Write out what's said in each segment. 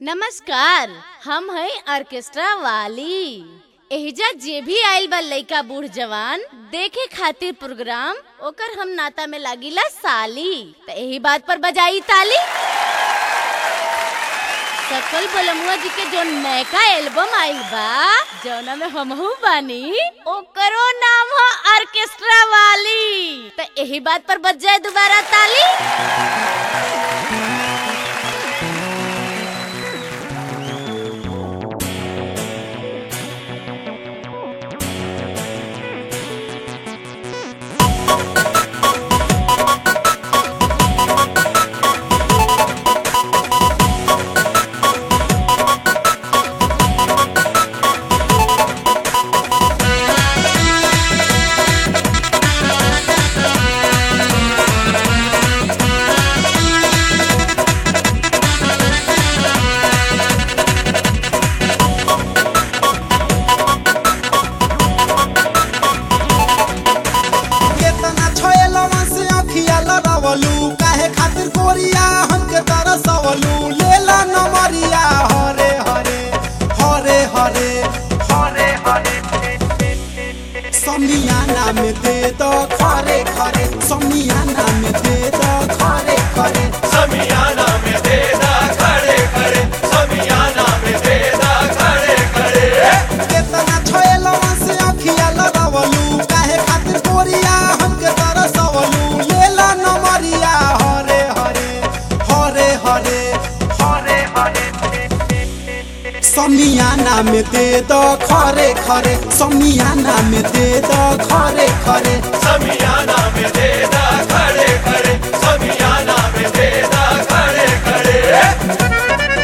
नमस्कार हम है ऑर्केस्ट्रा वाली एहिजा जे भी आइल बा लइका बूढ़ जवान देखे खातिर प्रोग्राम ओकर हम नाता में लागिला साली त एही बात पर बजाई ताली सकल बलमुआ जी के जो नयका एल्बम आइल बा जौना में हमहू बानी ओकरो नाम है ऑर्केस्ट्रा वाली त एही बात पर बज जाए दोबारा ताली केतना छोएलवा से अखिया लड़ावलू काहे खातिर गोरिया हमके तरसवलू लेला नमरिया हरे हरे हरे हरे हरे हरे समियाना में दे दो खरे खरे समियाना में दे दो खरे खरे समियाना में देदा खड़े खड़े समियाना में देदा खड़े खड़े केतना छोएलवा से अखिया लड़ावलू काहे खातिर गोरिया हमके तरसवलू लेला नमरिया हरे हरे हरे हरे हरे हरे समियाना में दे दो खरे खरे समियाना में दे दो खरे खरे समियाना में देदा खड़े खड़े समियाना में देदा खड़े खड़े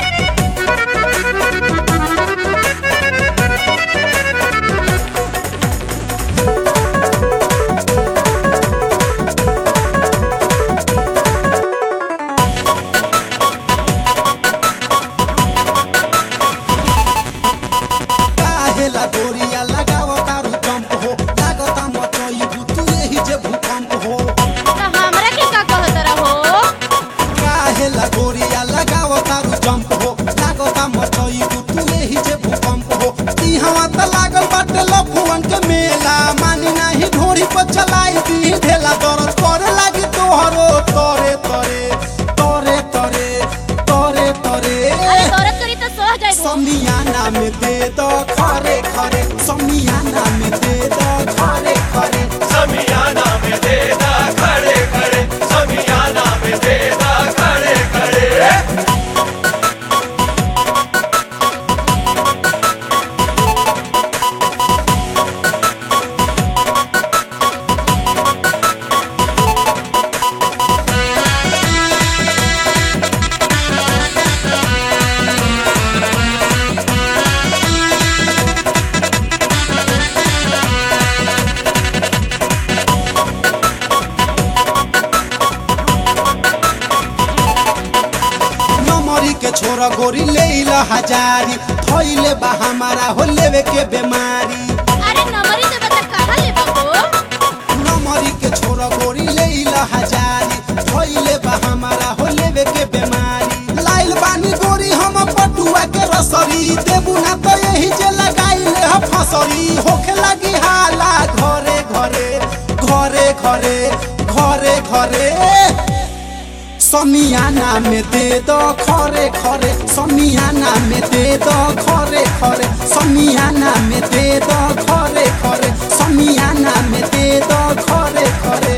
काहेला गोरिया लगाव तारू जंप हो लागता मचई भूतू एही जे भूकंप हो त हमरा के का कहत रहो काहेला गोरिया लगाव तारू जंप हो लागता मचई भूतू एही जे भूकंप हो ई हवा त लागल बाटे लफुवन के मेला मानी नाही ढोरी पर चलाई दी ढेला दरद करे लागी तोहरो तोरे तोरे तोरे तोरे तोरे तोरे अरे दौरत करी त सोह जाइबो समियाना में दे दो खरे खरे समियाना में दे दो खरे खरे समियाना में देदा खड़े खड़े समियाना में देदा खड़े खड़े नमरी के छोरा गोरी ले ला हजारी थैले बा हमारा हो लेवे के बीमारी अरे नंबरी दे बता कहां ले बाबू नमरी के छोरा गोरी ले ला हजारी थैले बा हमारा हो लेवे के बीमारी लाइल बानी गोरी हम पटुआ के रसरी देबू ना तो यही जे लगाइले ह फसरी होखे लगी हाला घरे घरे घरे घरे घरे घरे समियाना में दे दो खरे खरे समियाना में दे दो खरे खरे समियाना में दे दो खरे खरे समियाना में दे दो खरे खरे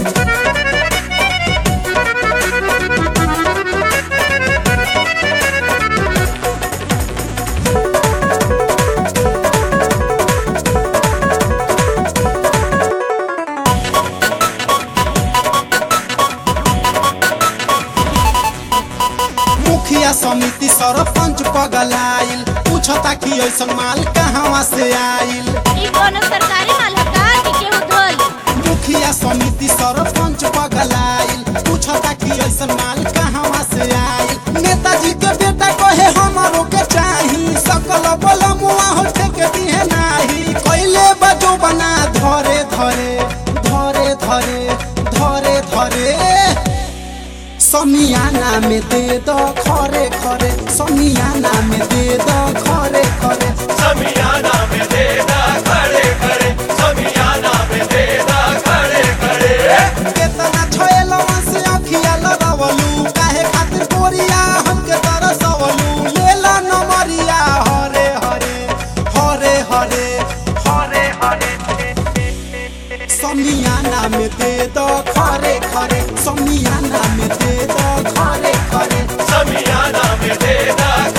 मुखिया समिति सरपंच पगलाइल पूछता कि ऐसन माल कहवा से आइल ई कोनो सरकारी माल है का कि केहू धोल मुखिया समिति सरपंच पगलाइल पूछता कि ऐसन माल कहवा से आइल नेताजी के बेटा कहे हमरो के चाही सकल बल मुआ हो ठेके दिहे नाही कैले बजो बना धरे धरे धरे धरे धरे धरे समियाना में दे दो खरे खरे समियाना में दे दो खरे खरे समियाना में देदा खड़े खड़े समियाना में देदा खड़े खड़े केतना छोएलवा से अखिया लड़वलू काहे खातिर कोरिया हमके तरसवलू लेला नमरिया हरे हरे हरे हरे हरे हरे समियाना में दे दो खरे खरे समियाना में दे दो खरे खरे समियाना में देदा